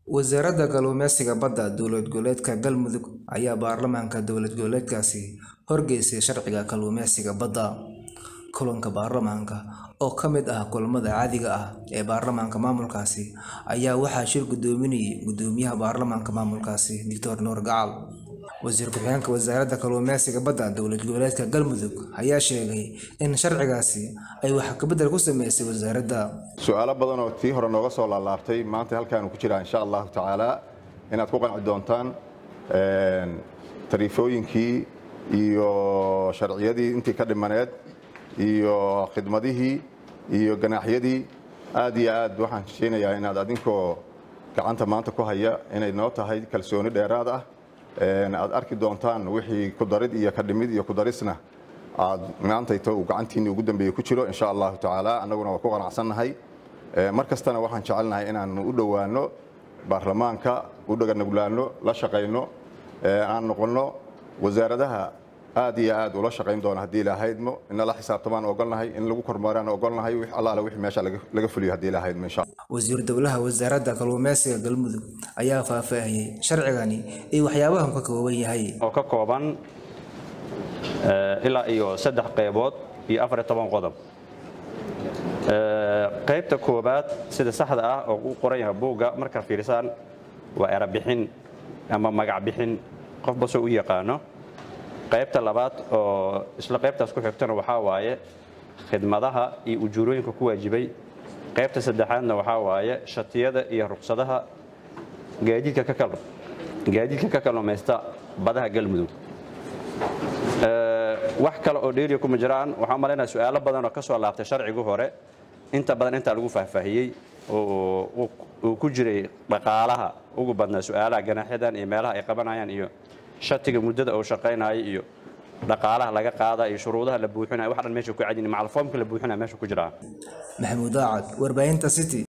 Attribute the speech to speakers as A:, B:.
A: wasaaradda kalluumeysiga badda dowlad goboleedka galmudug ayaa baarlamaanka dowlad goboleedkaasi horgeysay sharciga kalluumeysiga badda kulanka baarlamaanka oo ka mid ah kulamada caadiga ah ee baarlamaanka maamulkaasi ayaa waxaa shir gudoominayay gudoomiyaha baarlamaanka maamulkaasi doctor nuur gacal wasiir ku-xigeenka wasaaradda kalluumeysiga badda dowlad goboleedka galmudug ayaa sheegay in sharcigaasi ay wax kabedel ku sameysay wasaaradda
B: su-aalo badan oo tii hore nooga soo laalaabtay maanta halkaanu ku jiraa insha allahu tacaala inaad ku qanci doontaan tariifooyinkii iyo sharciyadii intii ka dhimaneed iyo khidmadihii iyo ganaaxyadii aad iyo aad waxaan hesheynayaa inaad adinkoo gacanta maanta ku haya inay noo tahay kalsooni dheeraad ah aad arki doontaan wixii kudarid iyo kadhimid iyo kudarisna aad maantayto uu gacantiinni ugu dambeeye ku jiro insha allahu tacaala annaguna waa ku qanacsannahay mar kastana waxaan jecelnahay inaanu u dhowaano baarlamaanka u dhaganuglaano la shaqayno aan noqonno wasaaradaha aad iyo aad ula shaqayn doona haddii ilaahaydmo inala xisaabtamaan ogolnahay in lagu kormaaraan ogolnahay wix allaale wixii meesha laga fuliyo haddii ilaahaydmo insha
A: wasiir dowlaha wasaaradda kalluumeysiga galmudug ayaa faahfaahiyey sharcigani iyo waxyaabahan ka kooban yahay
C: oo ka kooban ilaa iyo saddex qaybood iyo afar iyo toban qodob qaybta koobaad sida saxda ah oo u qoran yahay buugga markaa fiirisaan waa erabixin ama magac bixin qofba soo u yaqaano qaybta labaad oo isla qaybtaas ku xigtana waxaa waaye khidmadaha iyo ujuurooyinka ku waajibay qaybta saddexaadna waxaa waaye shatiyada iyo ruqsadaha gaadiidka ka kalluumaysta badaha galmudug wax kale oo dheeriya kuma jiraan waxaan malaynaya su-aalo badan oo ka soo laabtay sharcigu hore inta badan intaa lagu faahfaahiyey oo uu ku jiray dhaqaalaha ugu badnaa su-aalaha ganaaxyadan iyo meelaha ay qabanayaan iyo shatiga muddada uu shaqaynaayo iyo dhaqaalaha laga qaada iyo shuruudaha la buuxinaya wax dhan meesha ku cadin macalfoomka la buuxinaya meesha ku jiraa
A: maxamuud aacad warbaahinta city